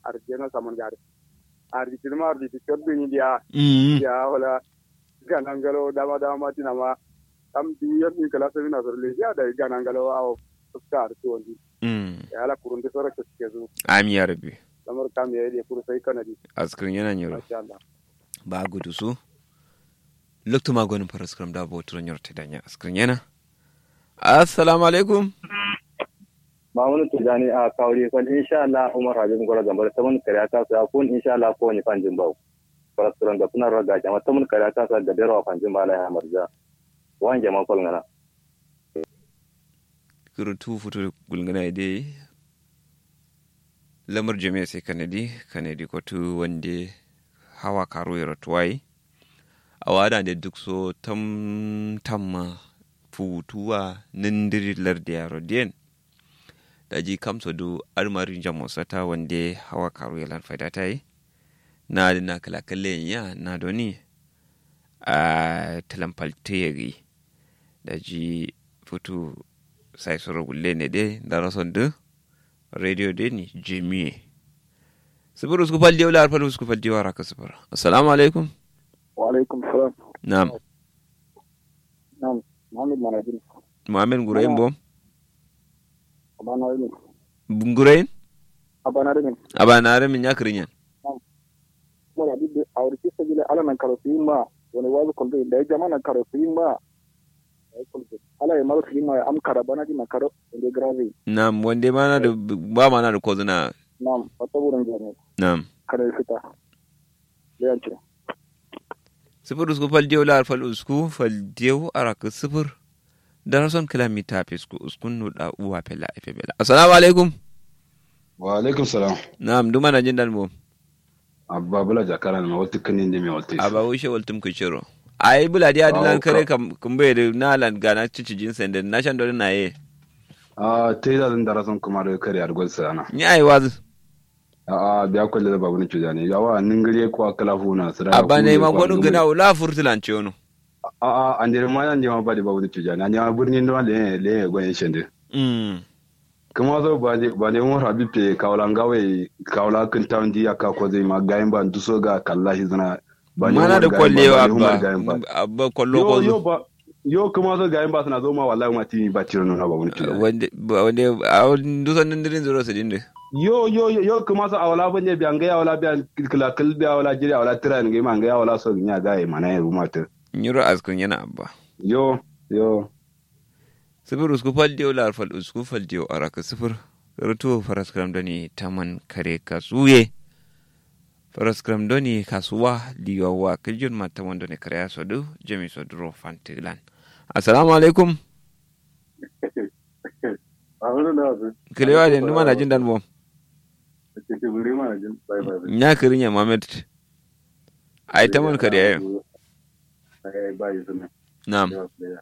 arjena saman gari arji tilma arji ti koddu ni dia mm ya wala ganangalo dama dama tina ma am du yar ni kala sabina sor le ya da ganangalo aw fuska arti wandi mm ya ala kurunde sora ke kezu ami ya rabbi lamar kam ya yi kuru sai kanadi askrin yana nyoro masha Allah ba gudu su lokto ma gonin paraskram da bo turan yorte danya askrin yana assalamu alaikum Mamunin Tijani a kawari kwan insha Allah Umar Habib Gwara Gambar ta mun kariya ta sa kun insha Allah ko ni fanjin bau. Farasuran da suna raga jama ta mun kariya ta sa da dero fanjin bala ya marja. Wan jama kol ngana. kurutu futu gulgana ide lamar jami'a sai kanadi kanadi kotu wande hawa karo ya ratuwai a wada da duk so tam tamma futuwa nindiri lardi yaro diyan da ji kamsa du armarin jamosata wande hawa karo ya lan faida ta yi na da na kalakalle ya na doni a talampalteri da ji futu sai soro gulle ne de dara son de radio de ni jemiye sifir usku fal diyo lar fal usku fal diyo raka sifir assalamu alaikum wa alaikum salam na'am nam Muhammad Manajin muhammed gurayin bom abana ne gurayin abana ne abanare min yakrin yan mo ya bibbe awri ci sabile ala nan karo ma wani wazu kolbe da jama nan karo ma ay kolbe ala ya maro ma am kara bana di nan karo inde grave na'am wande mana da ba mana da kozuna nam wata wurin jami'a na'am kada ya fita leyanci sifir usku fal diyo lar fal usku fal diyo araka sifir dara son kilomita fisku uskun nuda uwa fela efe bela assalamu alaikum wa alaikum salam na'am duma na jin dan bom abba bula jakara na wata kanin da mai wata aba wishe waltum ku ciro ai bula dia dilan Wow, kare ka- kam kumbe de nalan gana cici jinsen de nashan do na ye a ta yi zazin da rasan kuma da kare argol sana ni ai waz a a biya kwalle da babu ni cuja ne yawa nin gare ko akala funa su da aba ne ma gonu gina ula furtulan ciwono a a an jere ma yan jama ba da babu ni cuja ne an jama birnin da le le gwanin shende mm kuma zo ba ne ba ne mun rabi pe kawla ngawe kawla kan town di aka ko zai ma gayin ba duso ga kallahi zana ba ne mana Umar da gayin ba, kwallewa ba ne Umar abba gayin ba. abba kwallo yo ko yo zo ba yo kuma zo gayin ba suna zo ma wallahi ma tini ba tiro nuna babu ni cuja wande ba- wande a dusan nindirin zuro su dinde yo yo yo yo kuma so awala banye bi anga awala bi kila kil bi awala jiri awala tira ngi ma anga awala so nya ga e mana e rumata nyuro askun yana abba yo yo sifir usku fal diyo lar fal usku fal diyo araka sifir rutu faras kram doni taman kare kasuye faras kram doni kasuwa liyo wa kiljun ma taman doni kare asodu jemi soduro fantilan assalamu alaikum a wani da wasu kilewa de numa na jin dan bom ke ke wuri mana jin bai bai nya kirinya mamet ai taman kare ayo ai bai suna nam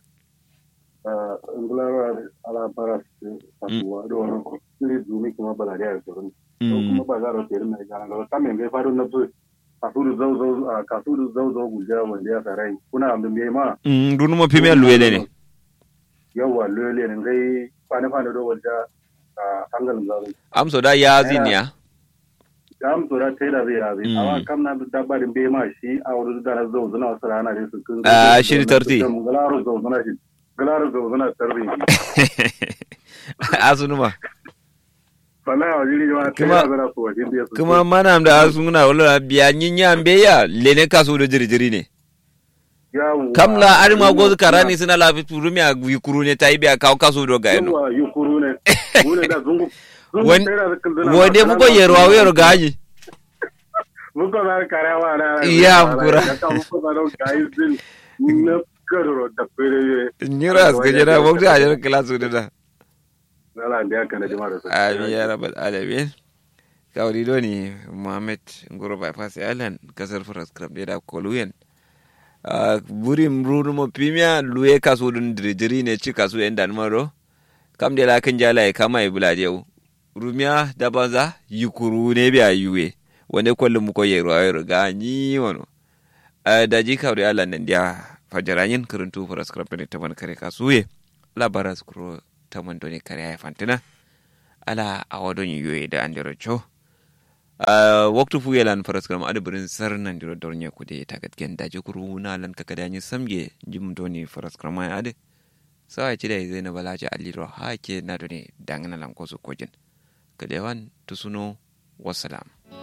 ngulara ala para kasuwa da wani kiri zumi kuma bala da ya sauran Mm. kuma ba za a rute mai gana gaba kamen bai faru na su kasuru zau zau a kasuru zau zau guja wanda ya sarai kuna abin bai ma Mm, dunu mo pime luwele ne yawa lele ne gai fane fane do wanda a hangalin zaru am so da ya zinya da am tura tai da zai razi Mm. amma kam na dabarin bai ma shi a wurin da na zau zuna wasu rana ne su kun Ah, shiri tarti. galaro zau zuna shi galaro zau zuna tarbi asunuma wallahi wa jiri ma tai Kuma- da zana su wajen da su kuma mana da asunguna wala biya nyinya mbeya lene kaso do jiri jiri ne yawa kam la arima gozu karani suna la rumi a yukuru ne ta yi biya kawo kaso do ga eno yawa yukuru ne wune da zungu Wan- wande muko yerwa wero gaji muko na karawa na Iya, mukura. ka muko na don kai zin na karo da fere nyira as gajera bokta ajar klasu da da ala da kana jama'a da su amin ya rabbal alamin kawri do ni muhammad ngoro bypass island kasar faras club da koluyen buri mrunu mo pimia luye kaso dun dirijiri ne ci kaso yan dan maro kam de la kan jala e kama e bula jew rumia da banza yukuru ne biya yuwe wande kollu mu ko yero ayro ga ni wono da ji kawri ala nan dia fajarayin kuruntu faras club ne taman kare kasuye la baras kuro taman doni kare ay fantina ala awadon yuwe da andero cho Uh, waktu fu yelan faras kram ada berin sar nan diro dornya kude tagat gen daje kuru na lan kakada ni samge jim doni faras kram ay ade sa ci dai zai na balaja aliro ha ke na doni dangana lan koso kojin kadewan tusuno wassalam